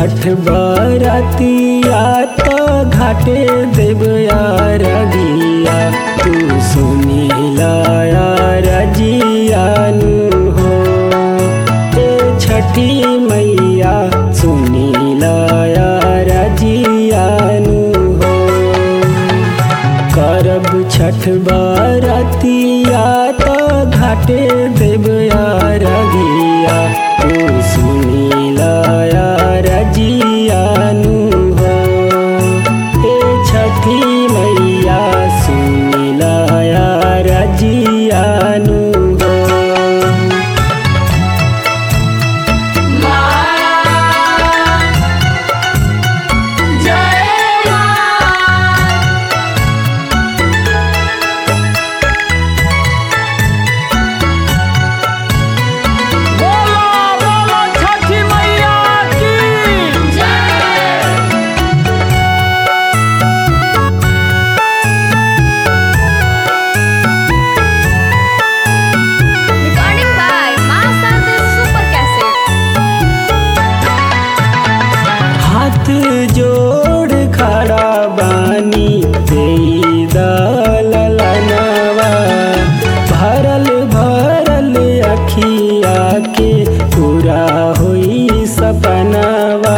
छठ बरतिया तो घाटे देवया रगिया तू सुनीला रजियानु हो ए छठी मैया सुनीला रजियानु हो करब छठ बरतिया तो घाटे देवया रगिया तू सुनीला रजियानु हो हे छठी मैया सुनीला रजियानु हो बोलो बोलो छठी मैया की Recording by Masad Super Cassette. हाथ जोड़ खड़ा बानी तेई दलनवा भरल भरल अखिया के पूरा होई सपनवा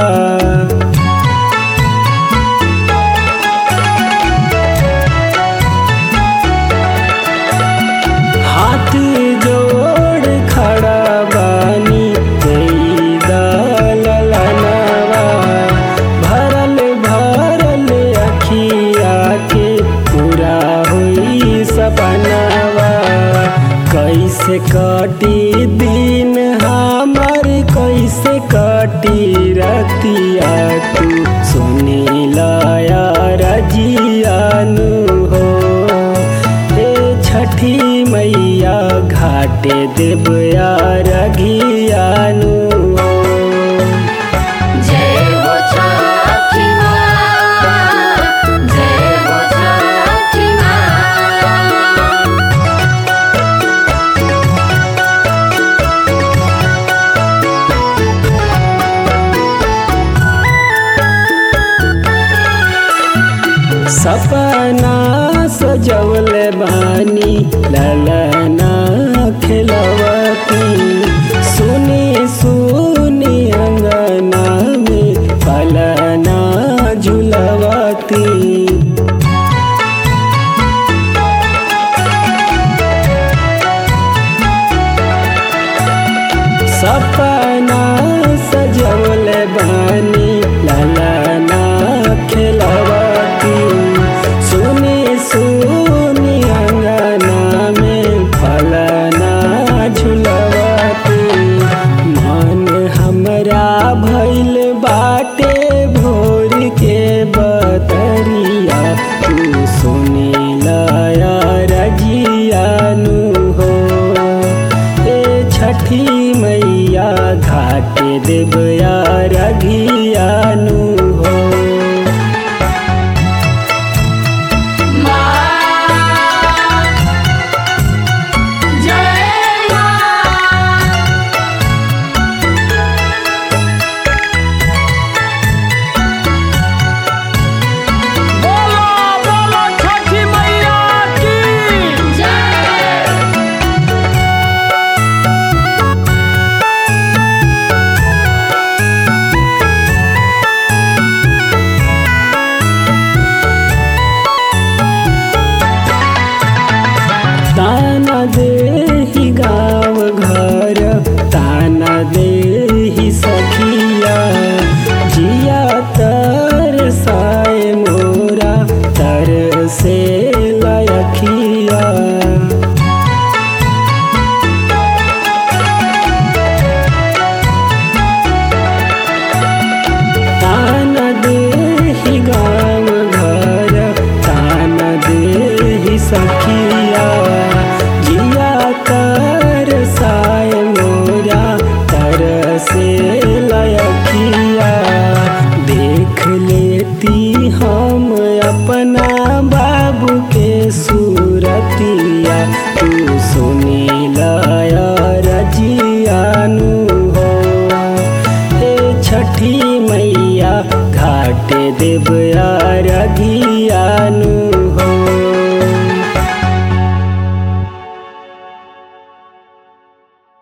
हाथ जोड़ खड़ा बानी तेई दलनवा भरल भरल अखिया के पूरा हुई सपनवा कैसे कटी दिन हमार कैसे कटी रतिया तू सुनीला रजियानु हो हे छठी मैया घाटे देवया रघियानु हो जय हो छठी माँ जय हो छठी माँ सपना सजवल बानी ललना खिलवती सुनी सुनी अंगना में पलना झुलवती सपना सजवल बानी ललना खिलवती सुनी सुनी अंगना में फलना झुलवती मन हमरा भइल बाटे भोर के बतरिया तू सुनीला रजियानु हो ए छठी मैया घाटे देवया रघियानु हो बोलो बोलो छठी मैया की ताना देही गाँव घर ताना देही सखिया जिया तर साए मोरा तर से लयखिया ताना देही गाँव घर ताना देही सखिया जिया तर साए मोरा तर से लयखिया देख लेती हम अपना बाबू के सूरतिया तू सुनीला रजियानु हो हे छठी मैया रघियानु